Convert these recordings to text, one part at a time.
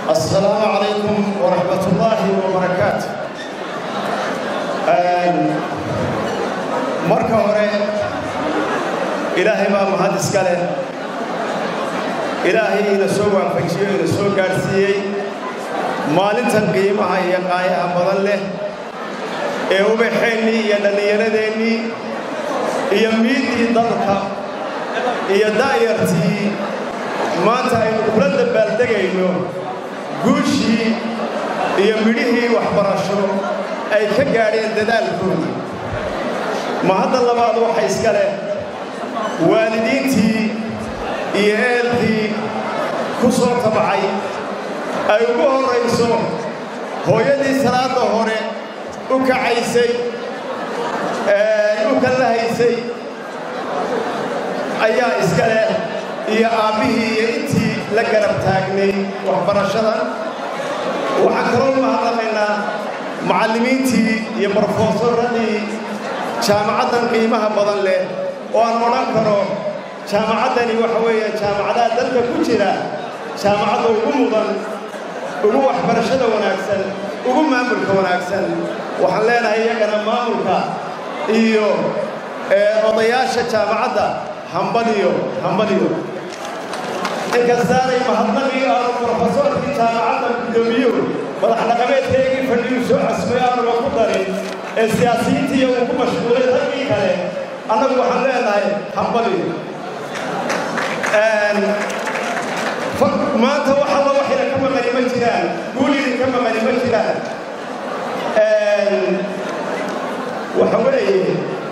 السلام عليكم ورحمة الله وبركاته marka hore ilaahay baa mahad iska leh ilaahay ina soo waafajiyo ina soo gaadhsiiyey maalintan qiimaha iyo qaayaha badan leh ee ubaxeennii iyo dhallinyaradeenii iyo miiddii dalka iyo da'yartii maanta aynu kula dabbaaldegayno guushii iyo midhihii waxbarasho ay ka gaadheen dadaalkoodii mahadda labaad waxa iska leh waalidiintii iyo eelkii ku soo tabcay ay ugu horrayso hooyadii salaadda hore u kacaysay u kallahaysay ayaa iska leh iyo aabbihii iyo intii la garab taagnay waxbarashadan waxaan kaloo mahadnaqaynaa macallimiintii iyo brofesoradii jaamacaddan qiimaha badan leh oo aan odhan karo jaamacaddani waxa weeye jaamacadaha dalka ku jira jaamacadda ugu mudan ugu waxbarashada wanaagsan ugu maamulka wanaagsan waxaan leenahay iyagana maamulka iyo odayaasha jaamacadda hambadiyo hambadiyo inkastaanay mahadnaqii aanu brofesoorkii jaamacadda guddoomiyuhu madax dhaqameedkaygii fadhiyuu soo casmay aanuga ku darin ee siyaasiyiintii uu ku mashquulay raggii kale annagu waxaan leenahay hambadiyo maanta wax alla waxayna ka maqani ma jiraan guulidin ka maqani ma jiraan waxa weeye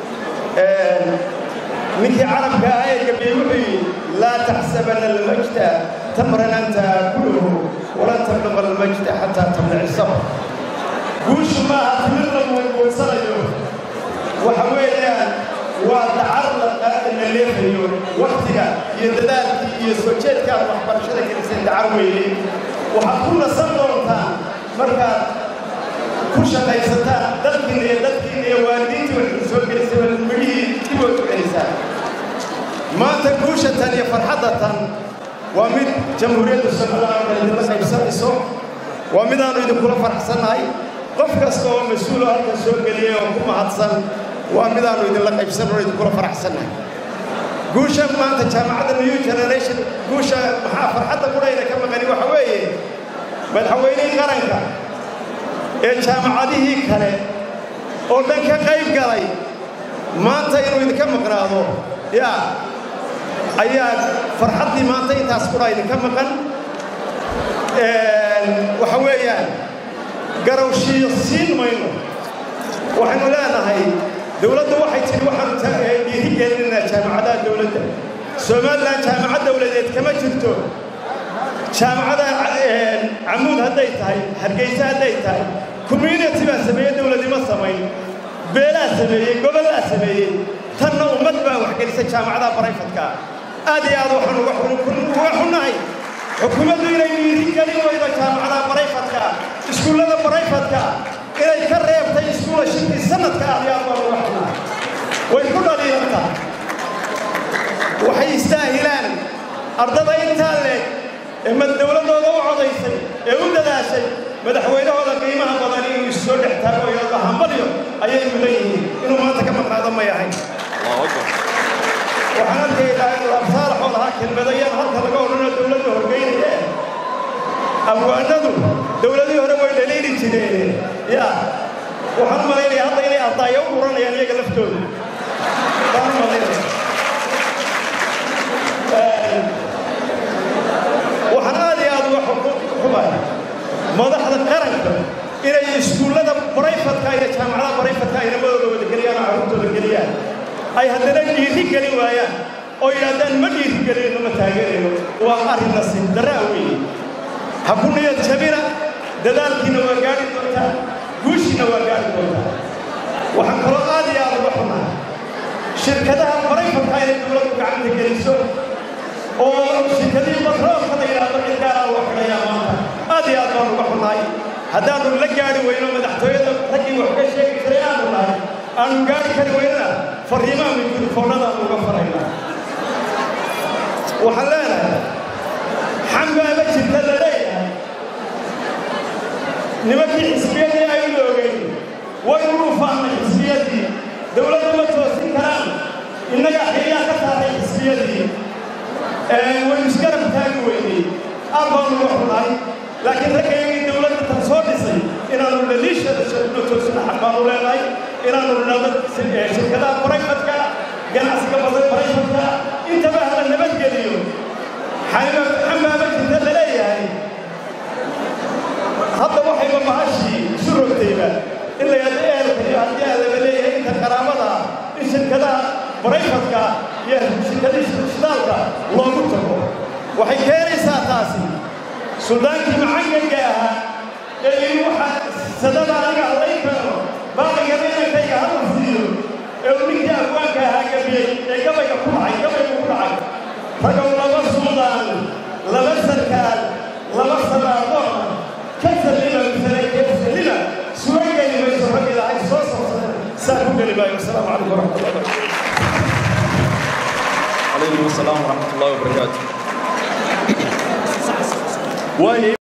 ninkii carabka ahaa ee gabiyey wuxuu yidhi laa taxsabana almajda tamran anta aakuluhu walan tabluqa almajda xataa tablici sabr guushu maaha timir la muunmuunsanayo waxa weeyaan waa dacar la leefayo waktiga iyo dadaalkii iyo soo jeedkaad waxbarashada gelisay dacar weeye waxaad ku nasan doontaan markaad ku shaqaysataan dalkiina iyo dadkiina iyo waalidiintii waxay soo gelisay waa midhihii dibood ku celisaan maanta guusha tan iyo farxadda tan waa mid jamhuuriyadda somaliland idinla qaybsanayso waa midaannu idinkula faraxsannahay qof kasta oo mas-uuloo halkan soo geliyey oo ku mahadsan waa midaannu idinla qaybsan oo idinkula faraxsannahay guusha maanta jaamacadda new generation guusha maxaa farxadda qudhayna ka maqani waxa weeye madaxweynihii qaranka ee jaamacadihii kale oo dhan ka qayb galay maanta inuu idinka maqnaado yaa ayaa farxaddii maanta intaas qudha idinka maqan waxa weeyaan garowshiyo siin mayno waxaynu leenahay dowladdu waxay tidhi waxaanu dhiiri gelinaynaa jaamacadaha dowladda somalilan jaamacad dowladeed kama jirto jaamacada camuud hadday tahay hargeysa hadday tahay community baa sameeyey dowladnimo samayn beelaa sameeyey gobollaa sameeyey tanna ummad baa waxgelisay jaamacadaha barayfadka aad iyo aad waxaan uga xunnahay xukuumaddu inay dhiiri gelin weydo jaamacadaha barayfadka iskuullada barayfadka inay ka reebtay iskuula shirkii sanadka aad iyo aad baan uga xunnahay way ku dhaliilantaa waxay istaahilaan ardada intaa leeg ee mad dowladdooda u codaysay ee u dadaashay madaxweynahooda qiimaha badan inuu issoo dhex taago iyadoo hambalyo ayay mudan yihiin inuu maanta ka maqnaado may ahayn waxaan arkaynaa labsaalaxoo lahaa kelmadayaan halka laga odhanoo dowladda horgeynaya abwaanadu dowladii hore way dhaliili jireen ya waxaan u malaynayaa hadda inay ardaayo u uranayaan iyaga laftooda baan u malaynaya waxaan aad iyo aad uga xumay madaxda qaranka inay iskuullada barayfadka iyo jaamacadaha barayfadka ay namadooda wada geliyaan oo carruurtooda geliyaan ay haddana dhiiri gelin waayaan oo yidhaahdaan ma dhiiri gelinno ma taageerayno waa arrin nasiib darraa weeye ha ku niyad jabina dadaalkiina waa gaadhi doontaa guushiina waa gaadhi doontaa waxaan kaloo aad iyo aad uga xunahay shirkadaha barayfadka inay dowladdu gacanta geliso oo shirkadii batroolka la yidhaahdo cid gaaraa loo xidhayaa maanta aad iyo aad baan uga xunahay haddaannu la gaadhi weyno madaxtooyada raggii wax ka sheegi jiray aanu nahay aanu gaadhi kari weynana farriimaha mikrofoonnadaanu uga faraynaa waxaan leenahay xambaaba jirta la leeyahay nimankii xisbiyadii aynu ogeyn waynu dhuufaannay xisbiyadii dowladda ma toosin karaan innagaa xilyaa ka saaray xisbiyadii waynu isgarab taagi weynay aad baanu uga xunahay laakiin raggayagii dowladda tan soo dhisay inaannu dhaliishada shadno toosina xaq baanu leenahay inaannu dhinaado shirkadaha barayfatka ganacsiga badan barayfatka intaba hala nabadgeliyo xamaama jirta la leeyahay hadda waxayba mahashii isu rogtayba in la yadho eerka iyo haddii aadaba leeyahay inta qaraabada in shirkadaha barayfatka iyo shirkadihii shidaalka loogu tago waxay keenaysaa taasi suldaankii macangaga ahaa ee yidhi waxa sadada aniga allay keeno baaqigaba inankayga hala siiyo ee uu ninkii afwaanka ahaa gabiyey ee gabayga ku dhacay gabaygu ku dhacay ragow laba suldaan laba sarkaal laba salaadoona ka sallima misalay kee sallima suga geli mayso rag ilaahay soo sabsada saa ku geli maayo wasalaamu calaykum waraxmat allah عليكم السلام ورحمة الله وبركاته